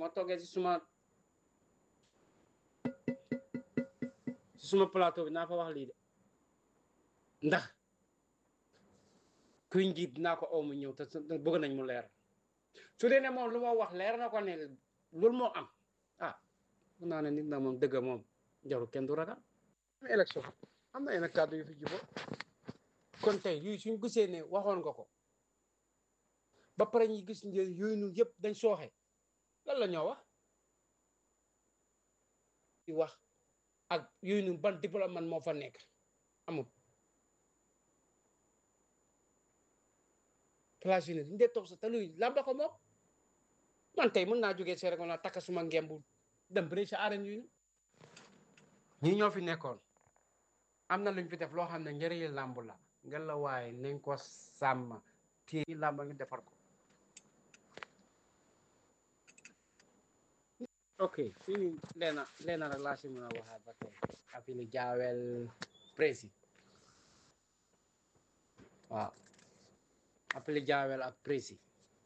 moo toogee si suma si suma plateau bi naa fa wax lii de ndax kuy njiit dinaa ko oo mu ñëw te te bëgg nañ mu leer su dee ne moom lu ma wax leer na ko ne loolu moo am ah mun naa ne nit na moom dëgg moom jarul kenn du ragal élection am na yenn kàddu yu fi jubo kon tey yooyu suñ gisee ne waxoon nga ko ba pare ñu gis njël yooyu nu yëpp dañ sooxe lan la ñoo wax di wax ak yooyu nu ban diplomate moo fa nekk amul place yi ne ñu dee toog sa te luy lamba ko moom man tey mën naa jógee seere ko naa takka suma ngembu dem bëri sa arène yu ñi ñoo fi nekkoon am na luñ fi def loo xam ne njëriñu làmb la nga la waaye nañ ko sàmm téye làmb ngi defar ko ok fii leena leena rek laa si mën a waxaat ba tey afili jaawel prési waaw afili jaawel ak prési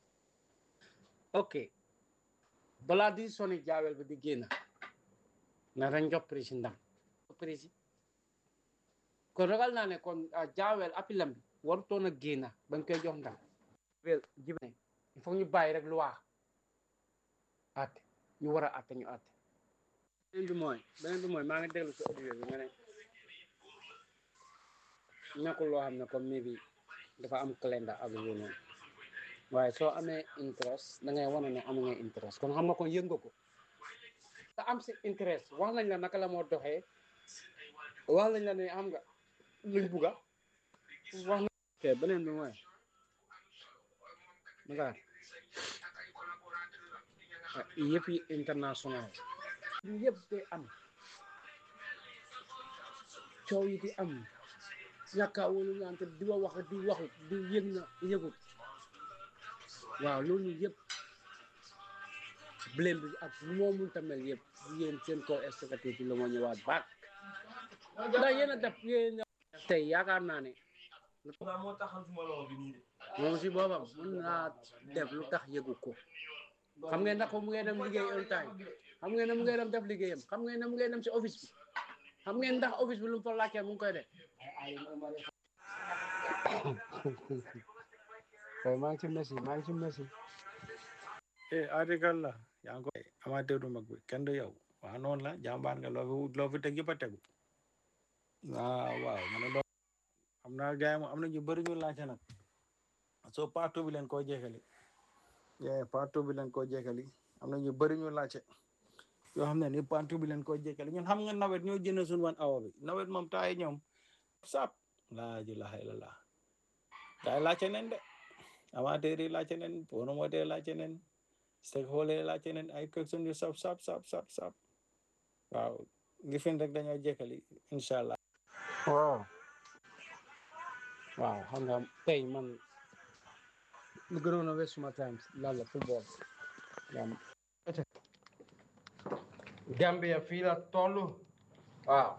ok balaa di soni jaawel bi di génn na dañ jox prési ndam prési kon ragal naa ne kon jaawel apilam bi warutoon a génn bañ koy jox ndam wel jibe il faut ñu bàyyi rek lu waa atte ñu war a atte ñu atte beneen bi mooy beneen bi mooy maa ngi déglu si audio bi nga ne nekkul loo xam ne comme mi bi dafa am calendar ak yooyu noonu waaye soo amee interest da ngay wane ne am nga interest kon xam nga kon yëg nga ko te am si interest wax nañ la naka la moo doxee wax nañ la ne am nga luñ bugga wax na ok beneen bi mooy Dakar yëpp yi international li yëpp day am coow yi di am ñàkkaa wolu ñaante di wa wax di waxut di yëg na yëgut waaw loolu yëpp blame bi ak lu moo mun tamel yëpp yéen seen kaw exécutif bi la moo ñëwaat baak ndax yéen a def yéen tey yaakaar naa ne moom si boobam mën naa def lu tax yëgu ko xam ngeen ndax mu ngay dem liggéey on time xam ngeen ne mu ngay dem def liggéeyam xam ngeen ne mu ngay dem si office bi xam ngeen ndax office bi lu mu fa laajtee mu ngi koy def kay maa ngi ci messi maa ngi ci messi eh article la yaa ngi ko amateur du mag bi kenn du yow waaw noonu la jàmbaar nga loo fi loo fi teg yëpp a tegu waaw waaw ma ne loo am na gars yi moom am na ñu bëri ñu laajte nag soo partout bi leen koo jeexali yeah partout bi leen koo jeexali am na ñu bëri ñu laajte yoo xam ne ni partout bi leen koo jeexali ñun xam nga nawet ñoo jënd suñu wan awa bi nawet moom taay ñoom sap laa ilaha illallah gars yi laajte nen de amateur yi laajte nen promoteur yi laajte nen stakeholder yi laajte nen ay question yu sap sap sap sap sap waaw ngi fin rek dañoo jeexali incha allah waaw waaw xam nga tey man lu gënoon a wees suma times lan la football gam Gambia fii la toll waaw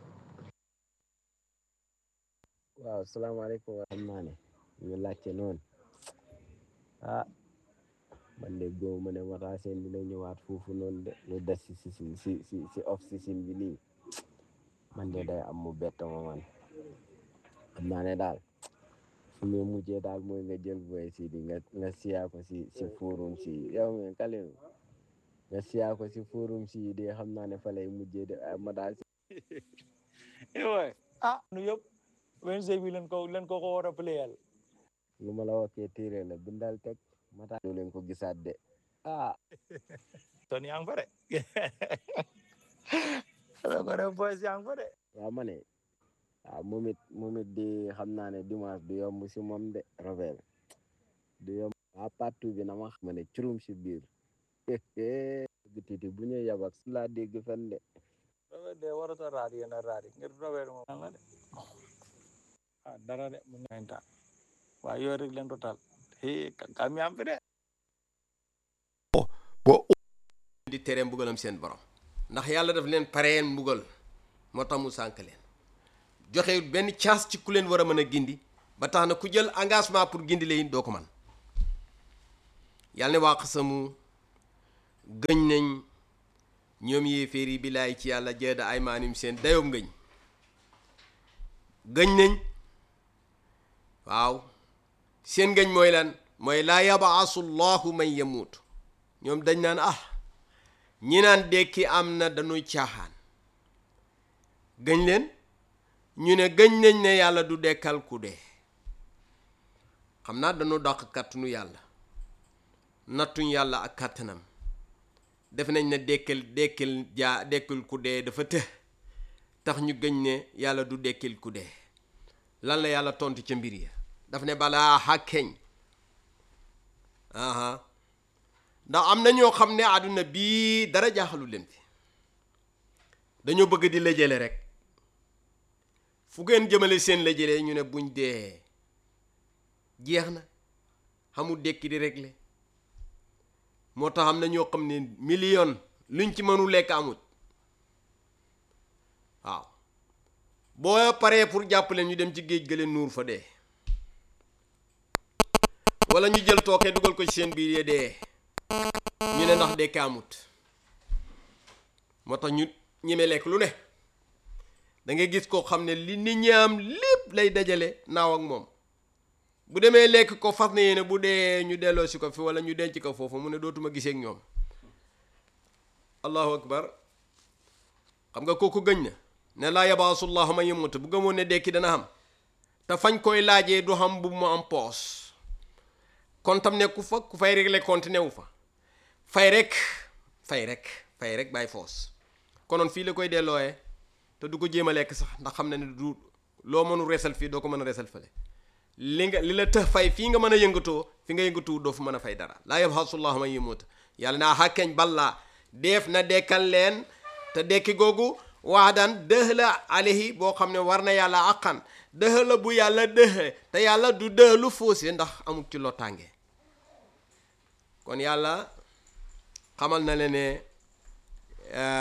waaw salaamaaleykum wa xam naa ne ñu laajte noonu ah man de góob ma ne Matar Sène dina ñëwaat foofu noonu de lu des si si si si si off season bi nii man de day am mu bett ma man xam naa ne daal fu mu mujjee daal mooy nga jël boy si di nga nga siyaa ko si si forum si yow mi Kalidou nga siyaa ko si forum si de xam naa ne fa lay mujjee de ah Matar waay ah nu yëpp Wednesday bi leen ko leen ko ko war a playal lu ma la waxee téere la bindal teg Matar doo leen ko gisaat de ah ton yaa ngi fa de da ko def boys yaa ngi fa de waaw ma ne waaw moom it moom it di xam naa ne dimanche du yomb si moom de Robert du yomb waa partout bi na ma xam ne curum si biir titi bu ñu yabak su laa dégg fen de Robert de warut a raad yéen a raad yi ngir Robert moom la de ah dara de mu ngi ta waaye yooyu rek leen total hee kam yaam fi de boo di tere mbugalam seen borom ndax yàlla daf leen pareen mbugal moo tax mu sànk leen joxe benn chance ci ku leen war a mën a gindi ba tax na ku jël engagement pour gindi leen doo ko man yàlla ne waa xasamu gëñ nañ ñoom yéeféer yi bilaay ci yàlla jeeda ay maanim seen dayob ngëñ gëñ nañ waaw seen ngëñ mooy lan mooy laa yabaasu llahu man yamuut ñoom dañ naan ah ñi naan dekki am na dañuy caaxaan gëñ leen ñu ne gëñ nañ ne yàlla du dekkal ku dee xam naa dañu dàq kàttanu yàlla nattuñ yàlla ak kàttanam def nañ ne dekkal dekkal jaa dekkil ku dee dafa të tax ñu gëñ ne yàlla du dekkil ku dee lan la yàlla tontu ca mbir ya daf ne balaa xàkkeñ aha ndax am na ñoo xam ne àdduna bii dara jaaxalu leen fi dañoo bëgg di lëjale rek fu ngeen jëmale seen lëjale ñu ne buñ dee jeex na xamul dekki di régler moo tax am na ñoo xam ne million luñ ci mënu lekk amut waaw boo paree pour jàppale ñu dem ci géej gële nuur fa dee wala ñu jël tooke dugal ko ci seen biir ya dee ñu ne ndax dekk amut moo tax ñu ñeme lekk lu ne da ngay gis koo xam ne li nit ñi am lépp lay dajale naaw ak moom bu demee lekk ko fas na yéene bu dee ñu delloo si ko fi wala ñu denc ko foofu mu ne dootuma gisee ak ñoom allahu akbar xam nga kooku gëñ na ne laa yabaasullahu man yamut bu gëmoon ne dekki dana xam te fañ koy laajee du xam bu mu am poos kon tam nekku fa ku fay régler compte newu fa fay rek fay rek fay rek bàyyi foos konoon fii la koy dellooyee te du ko jéem a lekk sax ndax xam na ne du loo mënu resal fii doo ko mën a resal fële li nga li la tëx fay fii nga mën a yëngatoo fi nga yëngatuwu doo fu mën a fay dara laa yabhasullahu man yamut yàlla naa xàkkeñ ballaa def na dekkal leen te dekki googu waadan dëx la alayhi boo xam ne war na yàlla àqan dëx la bu yàlla dëxe te yàlla du dëx lu faussé ndax amul ci lottaange kon yàlla xamal na le ne